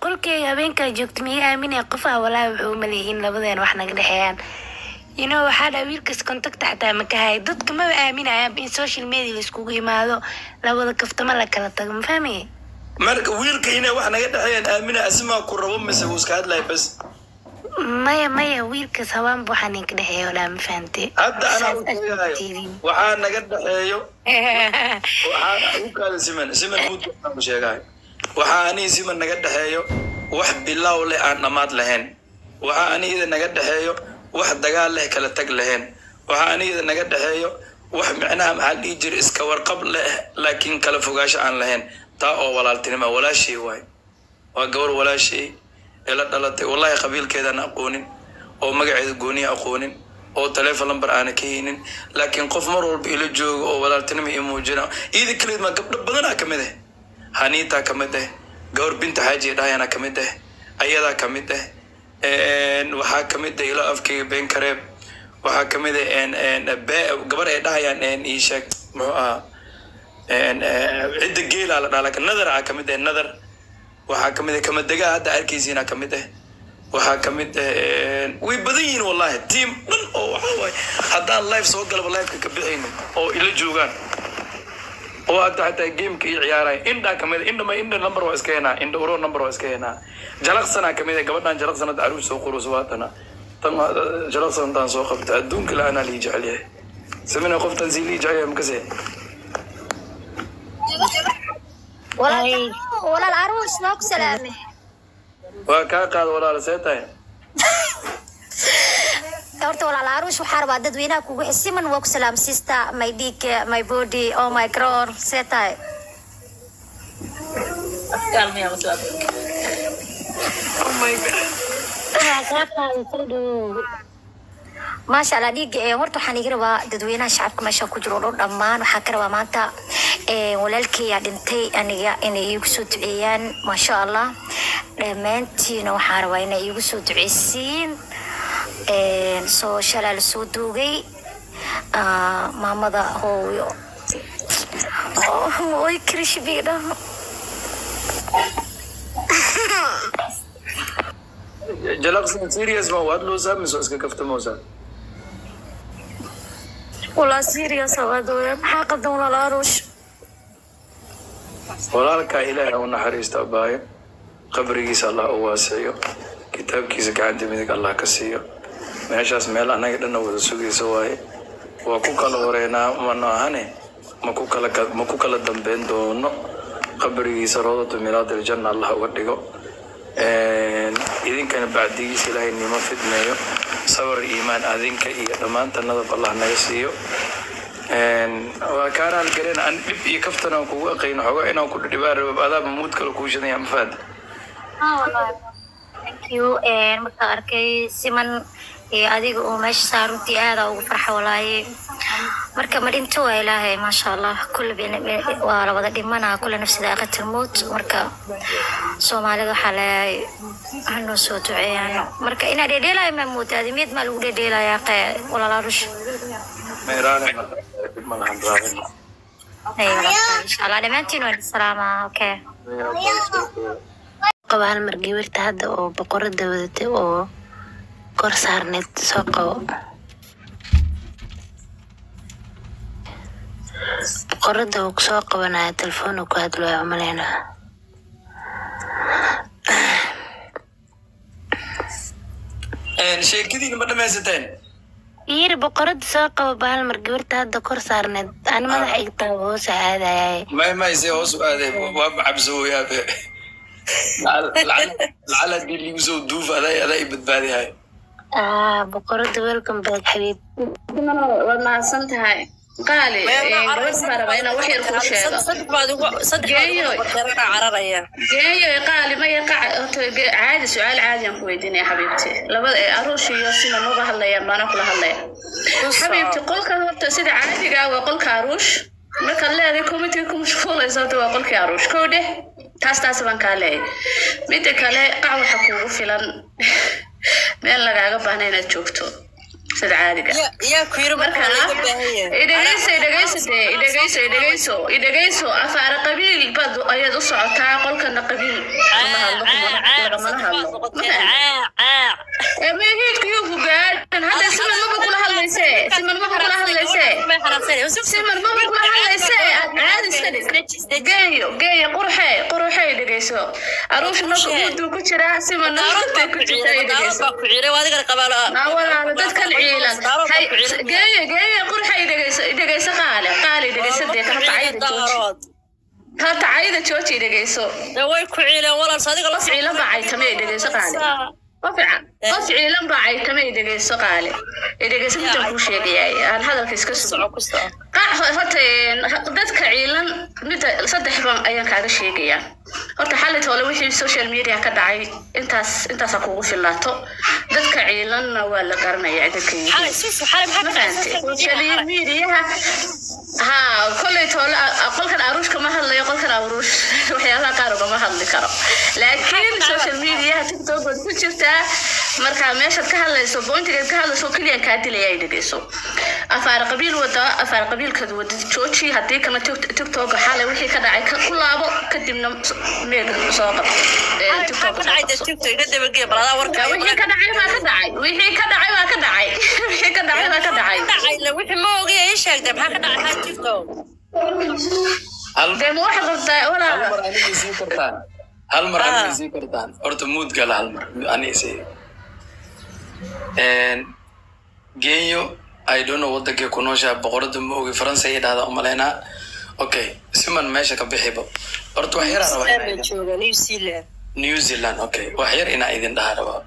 qolkeyga habeenkaa joogto miya aaminaya qofaa walaa wuxuu umaleeyihiin labadeen wax naga dhexeeyaan you know waxaa dhaa wiilkas contacta xataa ma ka haya dadka maba aaminayaan in social media laiskugu imaado labada kaftama la kala tago ma fahmaya marka wiilka inay wax naga dhexeeyaan aamina asimaa ku rabo mise wuu iska hadlaya bas maya maya wiilkas habaanba waxaa ninka dhexeeya walaa ma fahamte hadda anaa u sheegayo waxaa naga dhexeeyo waxaa u kaada siman siman muud sheegahay waxaa aniga siman naga dhexeeyo wax bilow leh aan dhammaad lahayn waxaa anigida naga dhexeeyo wax dagaal leh kala tag lahayn waxaa anigida naga dhexeeyo wax micnaha maxaa la dhihi jira iska warqab leh laakiin kala fogaasho aan lahayn taa oo walaaltinima walaashay waay waa gabar walaashay ee la dhalatay wallahi qabiilkeedaan aqoonin oo magaceeda gooniya aqoonin oo taleefon lambar aana ka haynin laakiin qof mar walba ila jooga oo walaaltinima ii muujina iida kaleed maa gabdho badanaa kamid ah haniitaa kamid ah gabar binta xaaji dhahayana kamid ah ayadaa kamid ah waxaa kamid ah ilo afkeyga been kareeb waxaa kamid ah gabar ay dhahayaan ii sheeg muxuu ahaa cidda geelaa la dhaha laakiin nadar aa kamid ah nadar waxaa kamid ah kamadegaa hadda arkaysiina kamid ah waxaa kamid ah way badan yihiin wallahi tiam dhan oo waxaa waaye haddaan live soo galaba liveka ka bixayno oo ila joogaan oo hadda xataa gameka ii ciyaaraya indhaa kamid ah indha ma indha number waa iska henaa indha uro number waa iska henaa jalaqsanaa kamid ah gabadhan jalaqsan hadda caruus soo quruso waatana tan jalaqsan intaan soo qabta adduunka la anaa lii jecel yahay samina qoftan sii lii jecel yahay makase walaal walaal aruus noo ku salaame waa kaa qaada walaala see tahay horta walaal aruus waxaa rabaa dadweynaha kugu xisiman waa ku salaam sister my dick my body oh my grown see tahay maasha allah dhiiga ee horta waxaan iga rabaa dadweynaha shacabka meesha ku jiro oo dhan dhammaan waxaa ka rabaa maanta ee, walaalkeyga dhintay aniga inay iigu soo duceeyaan maasha allah dhammaantiina waxaan rabaa inay iigu soo duceysiin Een, soo shalaa la soo duugay Ah, maamada hooyo Oh, oy krishbiga jalaqsan serious ma waad loosaa mise waa iska kaftamoosaa walaa serious awaadooya maxaa qaldan walaal aruush walaalkaa ilaahay u naxariista abaayo qabrigiisa allah u waasiyo kitaabkiisa gacanta midig allah ka siiyo meeshaas meel annaga dhanna wada sugaysa waaye waa ku kala horeynaa mano ahane ma ku kala ma ku kala dambeyn doono qabrigiisa roodatu milaadil janna allah uga dhigo idinkana bacdigiisa ilaahay nimo fidmeeyo sabar iyo iimaan adinka iyo dhammaanta nadab allah naga siiyo waa kaanaal gareen aan dhib iyo kaftan aan kugu aqayno xogo inaan ku dhibaan rabo adaaba muud kale kuu shidaya ma faad thank you Een, markaan arkay siman iyo adiga oo meesha saa runtii aada ugu farxa walaaye marka ma dhinto waa ilaahay maasha allah kulle bin- bin- waa la wada dhimanaa kulle nafsida aqatil mowt marka soomaalida waxaa leeyahay hanoo soo duceeyaan marka inaa dhedheelaya maa moodaa adimiyad maa lagu dhedheelayaa qe walaalaarush meeraane ma lahan raacin insha allah dhammaantiin waan salaamaa okay qabo hal mar gabarta hadda oo boqorada wadatay oo kor saarneed soo qabo boqorada uu kusoo qabanaya telefoon uu ku hadlaya umaleyna sheekadiina ma dhamaysateen yiri boqorada soo qabo ba hal mar gabarta hadda kor saarneed ani madaxa igtaa hoos aadayay may mayse hoos u aaday waa macabsooyaabe lacala hadii liigu soo duuf adaa adaa i badbaadihay ah boqorada welcome back xabiib waad mahadsan tahay qaali gabadh baa rabaa inaan wax yar kuu sheego geeyo geeyo qaali maya qac horta ge- caadi su-aal caadi aan ku weydiinaya xabiibti labada ee aruush iyo sina nuga hadlayaan baana kula hadlaya xabiibti qolka horta sida caadiga ah waa qolka aruush markaad leedahay commitee ku mashquulaysa horta waa qolkii aruush kow dheh taas taas baan kaa leeyahay midda kale qac waxa kuugu filan meel lagaaga baahna inaad joogto sida caadiga marka idhegeyso idhegeyso dee idhegeyso idhegeyso idhegeyso afaara qabiil baad ayaad u socotaa qolkana qabiil lama hadlo kuma ee mehiidkiyuu ku gaadhan hadda siman maba kula hadlayse siman maba kula hadlayse siman maba kula hadlayse caadi iska dhig geeyo geeyo qurxe qurxey dhegeyso aruush marka muuduu ku jiraa siman muuduu ku jirta ay dhegeyso naa walaalo dadkan ciilan hay geeyo geeyo qurxey dhegeyso dhegeyso qaale qaale dhegeyso dee horta cayda jooji horta cayda jooji dhegeyso qof ciilan baa caytame ay dhegeyso qaale qof ca- qof ciilan baa caytame ay dhegeyso qaale ay dhegeyso midaan kuu sheegayaay aan hadalka iska sugo qac horta een, dadka ciilan midda saddex baan ayaan kaaga sheegayaa horta xalit hole wixii social media ka dhacay intaas intaasaa kugu filaato dadka ciilanna waa la garanayaa dadka yihiin social mediaha ha kolley toole qolkan aruush kama hadlayo qolkan aruush waxyaalaha qaar ugama hadli karo laakiin social mediaha tiktok baad ku jirtaa marka meeshaad ka hadlayso bointigeed ka hadlayso keliyan kaa dilaya ay dhegeyso afaar qabiil wada afaar qabiilkaad wada jooji haddii kana tiktok xalay wixii ka dhacay ka ku laabo kadibna meega soo qabto Ee, TikTok soo qabso. wixii ka dhacay baa ka dhacay wixii ka dhacay baa ka dhacay wixii ka dhacay baa ka dhacay hal dee ma waxaad qabtaa hal walaala mar aniga isii kartaan hal mar aniga isii kartaan horta muud gala hal mar ani isii genyo i don't know wadankay ku nooshaa boqorada ma ogi faransa ay dhahdaa umalaynaa okay siman meesha ka bixiba horta wax yaraa rabaa inaa idin- new zealand okay wax yar inaa idin dhaha rabaa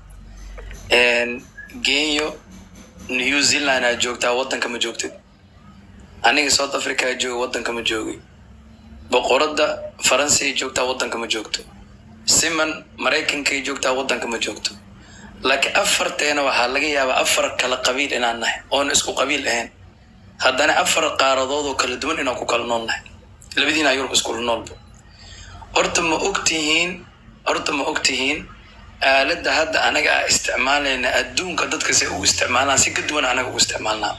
genyo new zealand aa joogtaa wadanka ma joogtid aniga south africa aa jooga wadanka ma joogi boqorada faransa ay joogtaa wadanka ma joogto siman maraykankay joogtaa wadanka ma joogto laakiin afarteena waxaa laga yaabaa afar kala qabiil inaan nahay oon isku qabiil ahayn haddana afar qaaradood oo kala duwan inaan ku kala nool nahay labadiina yurub iskula noolba horta ma ogtihiin horta ma ogtihiin aaladda hadda anaga aa isticmaalayna adduunka dadka se u isticmaalaan si ka duwan anaga u isticmaalnaa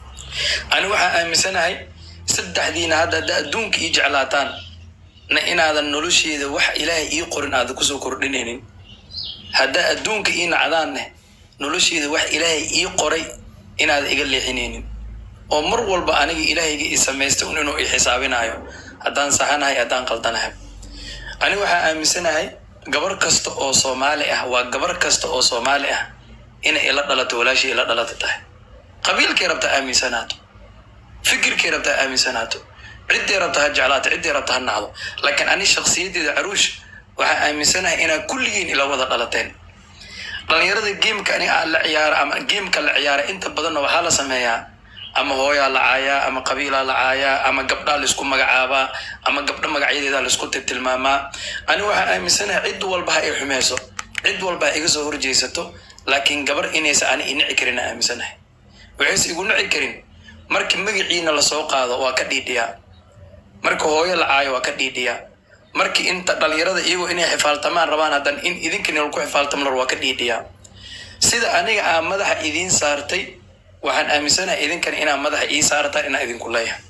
ani waxaa aaminsanahay saddexdiina hadda hadda adduunka ii jeclaataan na inaadan nolosheeda wax ilaahay ii qorin aadan kusoo kordhinaynin haddaa adduunka ii nacdaanne nolosheeda wax ilaahay ii qoray inaadan iga leexinaynin oo mar walba aniga ilaahayga ii samaystay un inuu ii xisaabinayo haddaan saxanahay haddaan qaldanahay ani waxaa aaminsanahay gabar kasta oo soomaali ah waa gabar kasta oo soomaali ah inay ila dhalato walaashii ila dhalata tahay qabiilkay rabta aaminsanaato fikirkay rabta aaminsanaato ciddii rabta ha jeclaato ciddii rabta ha nacdo laakiin ani shakhsiyadeeda caruush waxaa aaminsanahay inaa kulligiin ila wada dhalateen dhalinyarada geemka ani aan la ciyaara ama geemka la ciyaara inta badanna waxaa la sameeyaa ama hooyaa la caayaa ama qabiilaa la caayaa ama gabdhaa laisku magacaabaa ama gabdho magacyadeeda laisku tilmaamaa ani waxaa aaminsanahay cid walba ha i xumeyso cid walba ha iga soo horjeysato laakiin gabar inaysa ani inici karin aan aaminsanahay waxayse igu nici karin marka magaciina lasoo qaado waa ka dhiidhiyaa marka hooyo la caayo waa ka dhiidhiyaa markii inta dhalinyarada iyagoo inay xifaaltamaan rabaan haddan in idinkani lagu xifaaltamlar waa ka dhiidhiyaa sida aniga aa madaxa idiin saartay waxaan aaminsanahay idinkani inaa madaxa ii saartaan inaa idinku leeyahay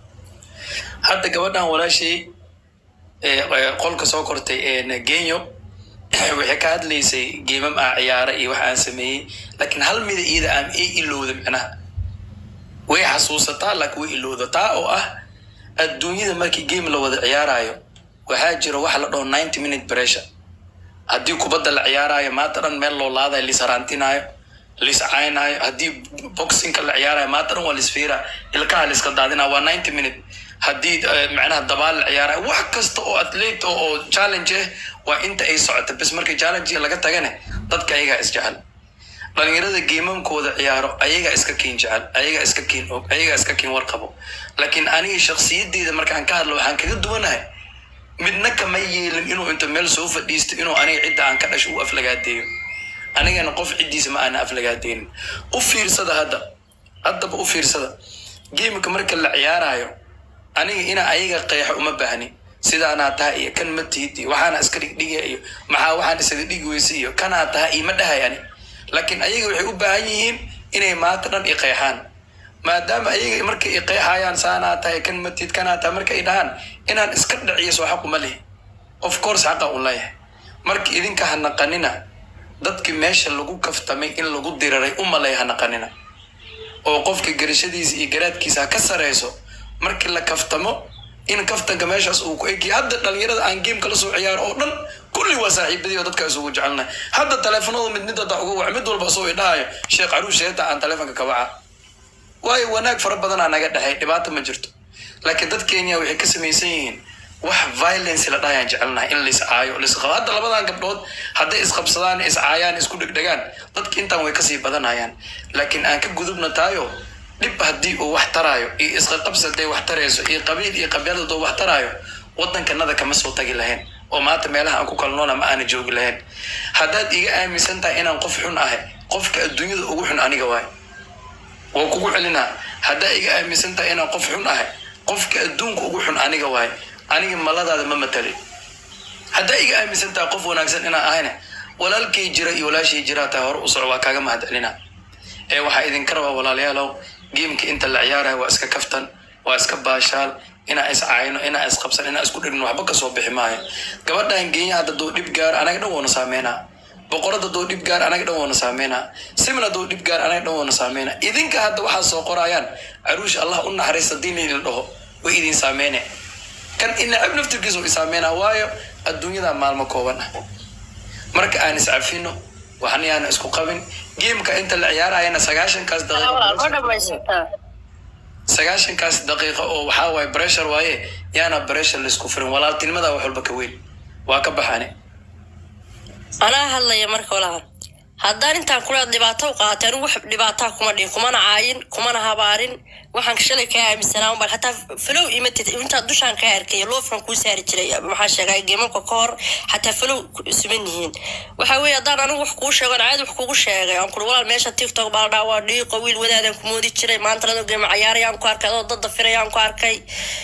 hadda gabadhan walaashay ee, ee, qolka soo kortay ee genyo waxay ka hadlaysay geemam aa ciyaara iyo wax aan sameeyey laakiin hal mida iyada aan ii ilowda micnaha way xasuusataa laakiin way ilowda taa oo ah adduunyada markii game la wada ciyaarayo waxaa jira wax la dhaho ninety minute pressure haddii kubadda la ciyaarayo maanta dhan meel loo laadayo lisaraantinayo liscaynaayo haddii boxingka la ciyaarayo maanta dhan waa lisfiira ilkaha liska daadinaya waa ninety minute haddii eh, macnaha dabaal la ciyaarayo wax kasta oo athlete oo oo challenge ah waa inta ay socota bes markii challenge laga tagane dadka ayagaa isjecel dhalinyarada geemamkooda ciyaaro ayagaa iska kiin jecel ayagaa iska kiin og ayagaa iska kiin warqabo laakiin aniga shakhsiyadeeda markaan ka hadlo waxaan kaga duwanahay midna kama yeelin inuu inta meel soo fadhiisto inuu aniga cidda aan ka dhasho u aflagaadeeyo anigana qof ciddiisa ma aana aflagaadeynin u fiirsada hadda haddaba u fiirsada geemka marka la ciyaarayo aniga inaa ayaga qeexo uma baahni sidaanaa taha iyo kan ma tihid iyo waxaana iska dhigdhiga iyo maxaa waxaan isaga dhigi weyse iyo kanaa taha iyo ma dhahay ani laakiin ayaga waxay u baahan yihiin inay maanta dhan i qeexaan maadaama ayaga markay i qeexayaan saanaa tahay kan ma tihid kanaa taha marka ay dhahaan inaan iska dhaciyo soo xaq uma lihi of course xaqa u leeyahay marka idinka ha naqanina dadkii meesha lagu kaftamay in lagu diraray u malay ha naqanina oo qofka garashadiisa iyo garaadkiisa ha ka sareyso markii la kaftamo in kaftanka meeshaas uu ku ekiya hadda dhalinyarada aan geemka la soo ciyaaro oo dhan kulli waa saaxiibadii oo dadka isugu jecelnahay hadda taleefanadu mid mid hadda uga wac mid walba soo idhahayo sheekh caruus sheeta aan taleefonka ka waca waayo wanaag fara badanaa naga dhexay dhibaata ma jirto laakiin dad kenya waxay ka samaysan yihiin wax violence la dhahayaan jecelnahay in lais caayo laisqabo hadda labadan gabdhood hadday isqabsadaan iscaayaan isku dhegdhegaan dadki intaan way kasii badanayaan laakiin aan ka gudubna taayo dhib haddii uu wax taraayo iyo isqaqabsi hadday wax tarayso iyo qabiil iyo qabyaalad hadduu wax taraayo waddankanada kama soo tagi lahayn oo maanta meelaha aan ku kala noona ma aana joogi lahayn haddaad iga aaminsan tahay inaan qof xun ahay qofka adduunyada ugu xun aniga waay waa kugu celinaa haddaa iga aaminsan tahay inaan qof xun ahay qofka adduunka ugu xun aniga waay aniga maladaada ma matalin haddaa iga aaminsan tahay qof wanaagsan inaan ahayna walaalkay jira iyo walaashay jiraa tahay hore u soco waa kaaga mahad celina ee waxaa idinka rabaa walaalayaalow geemka inta la ciyaaraya waa iska kaftan waa iska baashaal inaa is caayno inaa is qabsan inaa isku dhigno waxba kasoo bixi maayo gabadhan geenya hadda doo dhib gaar anaga dhan woona saameynaa boqorada doo dhib gaar anaga dhan woona saameynaa simna doo dhib gaar anaga dhan woona saameynaa idinka hadda waxaa soo qorayaan caruush allah u naxariista diin idin dhaho way idin saameyne kan inacab naftirkiisa u isaameynaa waayo adduunyada maalmo kooban ah marka aan iscafino waxna yaana isku qabin geemka inta la ciyaarayana sagaashankaas daqiiqo sagaashankaas daqiiqo oo waxaa waaye breshar waaye yaana breshar laisku furin walaaltinimada wax walba ka weyn waa ka baxane anaa hadlaya marka walaal haddaan intaan kula dhibaato u qaatay anigu wax dhibaataa kuma dhihin kumana caayin kumana habaarin waxaan shalay kaa aaminsanaa unbal hataa falow imatid intaa dushaan kaa arkay loofkan kuu saari jiray maxaa sheegay geemamka ka hor xataa falow siman yihiin waxa weeye haddaan anigu wax kuu sheego caadi wax kugu sheegay aan kuri walaal meesha tiktok baa la dhaa waa dhiiqo wiil wadaadaan ku moodi jiray maanta ladoo geema cayaarayaan ku arkay adoo dadda firayaan ku arkay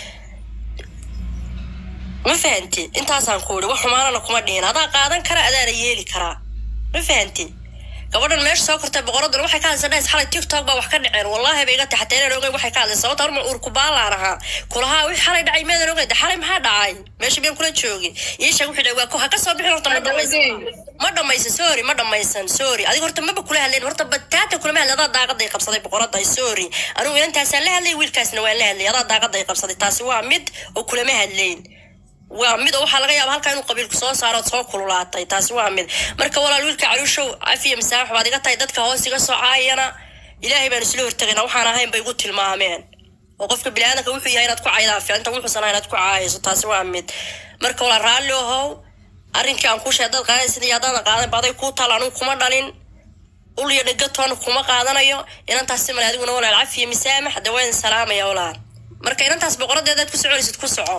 ma fahanti intaasaan ku iri wax xumaanana kuma dhihin adaa qaadan kara adaana yeeli karaa ma fahanti gabadhan meesha soo kortay boqoraduna waxay ka hadlaysa dhahays xalay tiktok baa wax ka dhaceen wallaahi bay iga tahay xataa inaan ogeyn waxay ka hadlaysa sababta arma uur kubaalaan ahaa kulahaa wix xalay dhacay meedan ogeyn de xalay maxaa dhacay meesha miyaan kula joogin ii sheeg wixii dhawaa ha ka soo bixin horta ma dhamaysan ma dhamaysan sorry ma dhamaysan sorry adiga horta maba kula hadlayn horta bataata kulama hadlay adaa daaqaday qabsaday boqorada sorry anigu inantaasaan la hadlay wiilkaasna waan la hadlay adaa daaqaday qabsaday taasi waa mid oo kulama hadlayn waa mid oo waxaa laga yaaba halkaa inuu qabiilku soo saaro ood soo kululaatay taasi waa mid marka walaal wiilka caruushow cafiya masaax baad iga tahay dadka hoos iga soo caayana ilaahay baan isla hortagayna waxaan ahayn bay igu tilmaameen oo qofka biniaadanka wuxuu yahay inaad ku caydaa fiicanta wuxuusan ahay inaad ku caayayso taasi waa mid marka walaal raalli ahow arrinkii aan kuu sheeg dad qaadaysid iyo haddaadan qaadan baday kuu taal anigu kuma dhalin ul iyo dhegatoona kuma qaadanayo inantaas simale adiguna walaal cafiya misaamax de waa idin salaamaya walaal marka inantaas boqoradeedaad ku soconaysid ku soco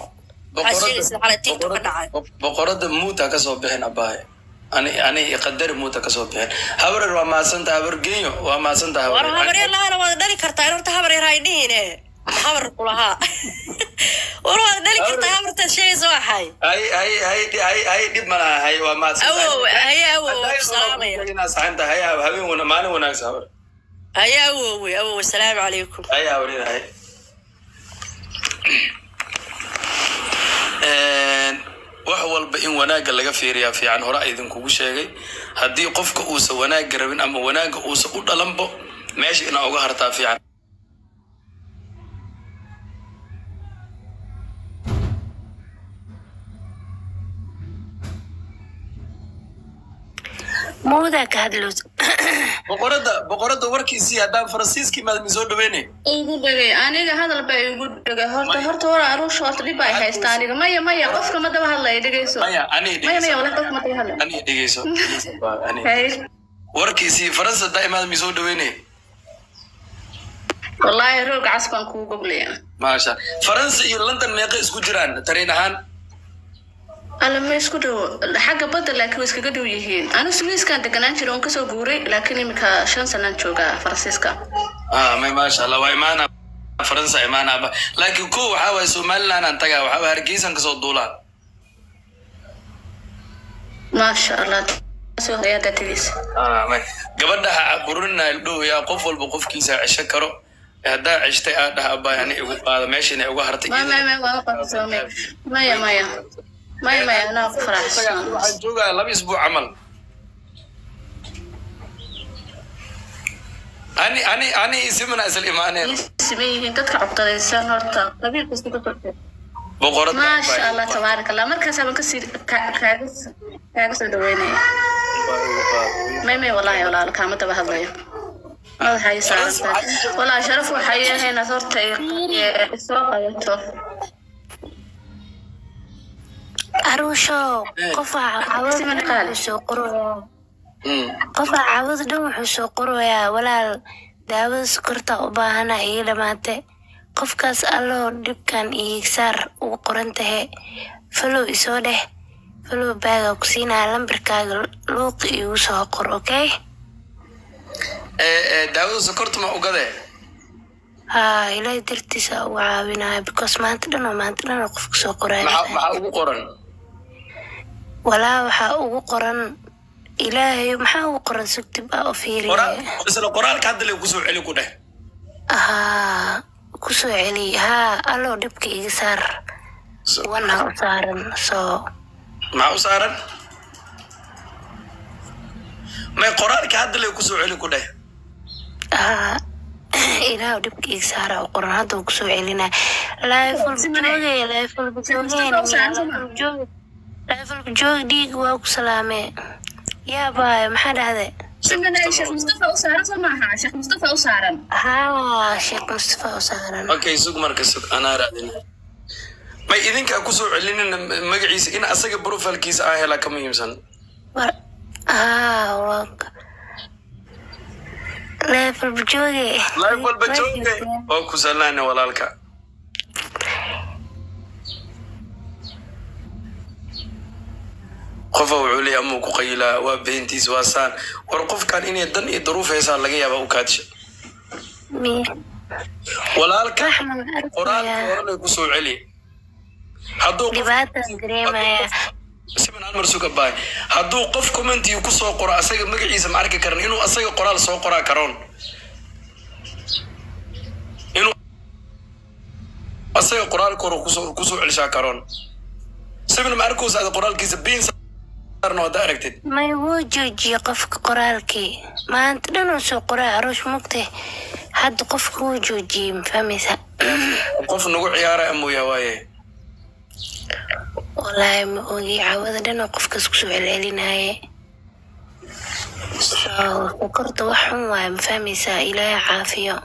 boqorada muuta kasoo bixin abaaye ani ani qadari muuta kasoo bixin habarer waa mahadsanta habar genyo waa mahadsanta war habaryar lahaana waad dhali kartaa in horta habaryar hay dhihine habar kulahaa war waad dhali kartaa habartaad sheegaysa waxay hay hay hay hay hay dhib malaha hay waa awow haye awow salaamaya mahadsanta hay habeen wana maalin wanaagsan habar haye awowe awow asalaamu calaykum hay habaryar hay wax walba in wanaagga laga fiiriyaa fiican hore a idinkugu sheegay haddii qofka uusan wanaagga rabin ama wanaagga uusan u dhalanbo meesha inaa uga hartaa fiican mawdaa ka hadlows boqorada boqorada warkiisii haddaan faransiiskii maad misoo dhaweynay igu dhegay aniga hadal baa igu dhegay horta horta war aruusha horta dhib ay haysta aniga maya maya qofka ma daba hadlaya dhegeyso maya aniga maya maya dhegeyso wala qofka ma daba hadlaya aniga dhegeyso aniga. Hay. warkiisii faransa daa'imaad misoo dhaweynay wallaahi roog cas baan kuu goglaya maasha faransa iyo london meeqa isku jiraan tariin ahaan alla ma isku dhowo xagga badda laakiin way iskaga dhow yihiin anigu swiiskaan deganaan jira oon kasoo guuray laakiin imika shan sanaan joogaa faransiiska ah may maasha allah waa imaana faransa imaanaaba laakiin ko waxaa waaye somaliland aan tagaa waxaa waaye hargeysan kasoo duulaan maasha allah soo horeeyaa daatadiisa Ah, may- gabadha ha caburina ildhow yaa qof walba qofkiisa cesho karo haddaa ceshtay aa dhaha abaa ani igu qaada meeshana igu hartay maya maya maya waa qabsoomay maya maya may may anaa ku faraxsan waxaan joogaa laba isbuuc camal ani ani ani isimana isla imaaneen siman yihiin dadka codqadaysan horta qabiil kasta ka kortay boqorada maasha allah tabaarak allah markaas baan kasii ka- kaaga kaaga soo dhaweynaya may may wallaahi walaalo kaama daba hadlayo madaxa ii saarantahay wallaahi sharaf waxay yahay inaad horta i- i- isoo qabato aruusho qofaa Siman cawada qaali. wuxuu soo qorayaa qofaa cawada dhan wuxuu soo qorayaa walaal daawada sokorta u baahana iga dhamaate qofkaas alloo dhibkan iyo saar ugu qoran tahe falow isoo dheh falow baaga ku siinaya lambarkaaga luuqi igu soo qor okay daawada sokorta ma ugade haa ilaahay dartiisa ugu caawinaya because maanta dhan oo maanta dhan oo qofka soo qoraya maxaa maxaa ugu qoran walaa waxaa ugu qoran ilaahay maxaa ugu qoran sugtib ah oo fiiriya qoraal isla qoraalka hadda le kusoo celi ku dheh haa kusoo celi haa alloo dhibka iga saar wana u saaran soo maxaa u saaran may qoraalka hadda le kusoo celi ku dheh haa ilaah dhibka iga saara u qoran hadda uu kusoo celinaya laifulbajooge laifulbajooge laifulbajooge dhiig waa ku salaamee yaa baayo maxaa dhahde simanay sheekh mustafa u saaran soo maaha sheekh mustafa u saaran haa sheekh mustafa u saaran okay sug marka sug anaa raadina may idinkaa kusoo celinina magaciisa in asaga profilkiisa aa helaa ka muhiimsan war haa waa laifulbajooge live walba jooge oo ku salaana walaalka qofa wuxuu leeyahay amuu ku qayilaa waa beentiis waa saan war qofkan inay dan iyo daruuf heesaan laga yaaba u kaadsha walaalka Raxman qoraalka arkayaa horena kusoo celi hadduu qof- dhibaataan dareemaya siman almar suga baay hadduu qof commentii kusoo qoro asaga magaciisa ma arki karan inuu asaga qoraal soo qoraa karoon inuu asaga qoraalka hore kusoo kusoo celishaa karoon siman ma arkoosa ada qoraalkiisa biin saarna wada aragtid may wuu joojiyey qofka qoraalkii maanta dhan uu soo qoray aroosh mugte hadda qofka wuu joojiyey ma fahmaysa qof nagu ciyaara amooya waaye wallaahi ma ogi cawada dhan oo qofkaas kusoo celcelinaye so sokorta wax xun waaye ma fahmaysaa ilaahay caafiyo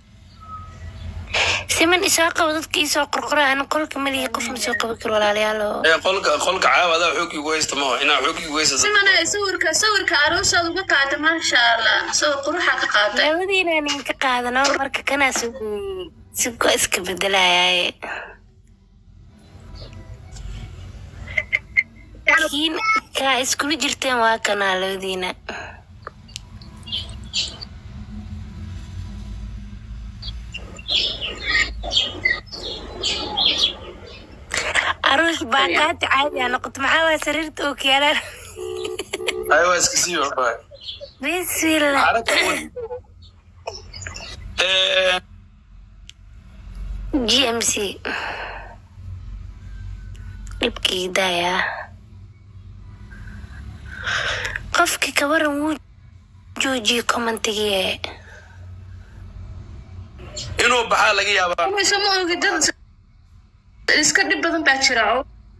siman isoo qabo dadka isoo qorqora ana qolka malihi qof ma soo qaban karo walaalayaalo ee qolka qolka caawa adaa xoog igu haysta maho inaa xoog igu haysta simanay sawirka sawirka aroosaad uga qaata maasha allah sawir quruxa ka qaatay labadiina ninka qaadano marka kanaa sugu sugo iska bedelayaaye kiin kaa iskula jirteen waa kanaa labadiina aruush baakaati caadi aa noqoto maxaa waay sariirta oo kiyaalaan ay waa iska sii waxbaa bismillah xaraka weyn ee g m c dhibkii dayaa qofkii kabaran wuu joojiyey commentigii inuu baxaa laga yaabaa mise ma ogi dad iska dhib badan baa jira oo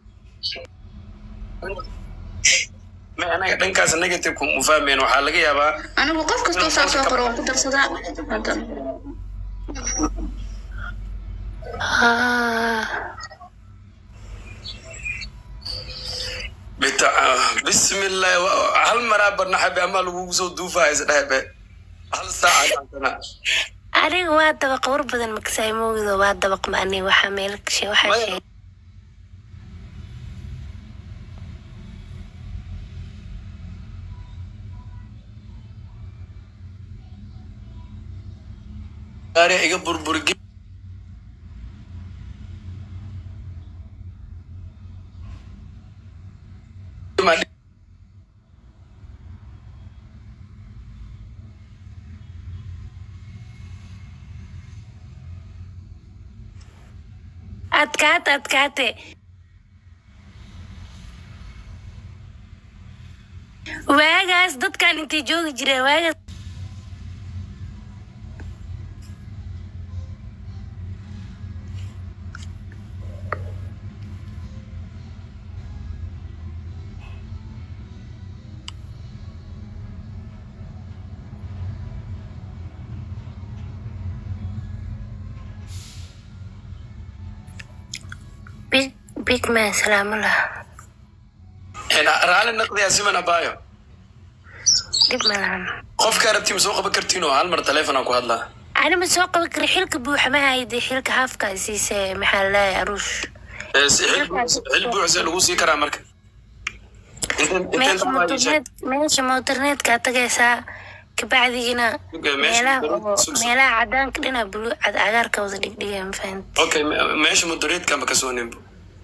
ma anaga dhankaas negative mu fahmeen waxaa laga yaabaa anigu qof kastoo saa soo qoro waan ku darsadaa hadda Ah, bita bismillah wa- hal maraa barnaxabe ama lagugu soo duufaa isdhehbe hal saaca dhaantana aniga waa dabaq war badan makasaay moogido waa dabaq ma ani waxaa meel kashe waxaa Maya. sheegay gaari iga burburgi adkaate adkaate waagaas dadkan intay joogi jireen waagaas big big man salaamullah raali naqdiya siman abaayo dhib ma lahan qofka arabtii ma soo qaban kartiin oo hal mar taleefonaan ku hadlaa ani ma soo qaban kara xilka buuxa ma hayde xilka haafka siise maxaa laleeyahay aruush Ee, si- xil buux- xil buuxse lagu sii karaa marka Inteen- inteen meesha dhammaan ii sheeg. motorneed meesha motorneedkaa tagaysaa kabacdigina Okay, meesha meelaha motorneed- oo- sug- sug. meelaha cadaanka dhina bulu cad cagaarka wada dhigdhiga ma fahant okay me- meesha mudareedka ma kasoo nimbo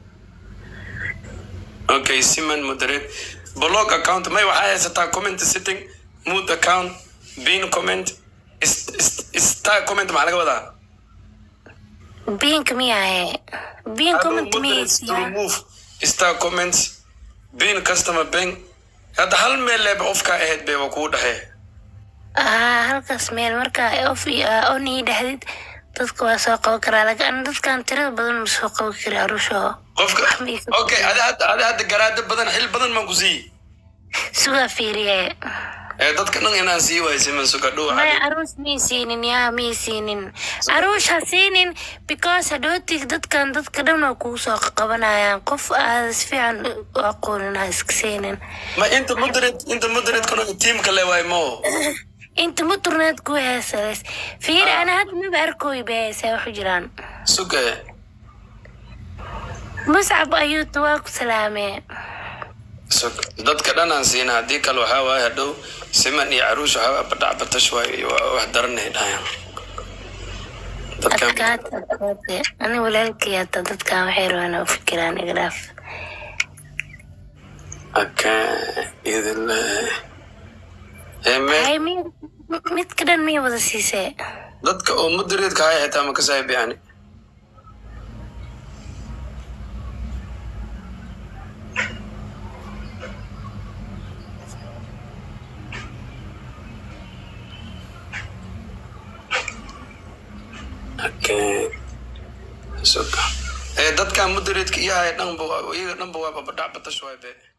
okay siman mudareed blog account may waxaa haysataa comment setting mood account bin comment is- is- star comment maxaa laga wadaa biinka miyahe biin comment Moderate to miyaysiyaa remove star comments bin customer bank hadda hal meel leeba ofkaa ahayd be waa kugu dhexee aa halkaas meel marka of onii dhexdid dadka waa soo qaban karaa laakiin dadkan tirada badan ma soo qaban kari aruusho qofka okay adi hadda adi hadda garaado badan xil badan maan ku siiyi sugaa fiiriye ee dadka dhan inaan sii waayo siman suga dhow maya aruus mii siinin yaa mii siinin aruush ha siinin because hadhootig dadkan dadka dhan waa kugu soo qabanayaan qof aada si fiican u aqoonin ha iska siinin ma inta moderate inta moderate kana tiimka le waay mo inta muturneed ku heesaleys fiiri ana hadda maba arkooy ba heesaa waxu jiraan suga muscab ayuuta waa ku salaamee sug dadka dhan aan siina haddii kale waxaa waaye hadhow siman iyo caruush waxaa badhac batash waay waa wax daranay dhahayaan dadkan adkaata adkaate ani walaalkay hata dadkan waxay rabaan u fikiraan iga dhaaf aka idile ee me hay mi midka dhan miya wada siisee dadka oo modereedka haya xitaa ma ka saaxiib yani Okay. Suka. Eh dadkan modereedka iyo haya dhanba waa- iyaga dhanba waaba badhac batash waay be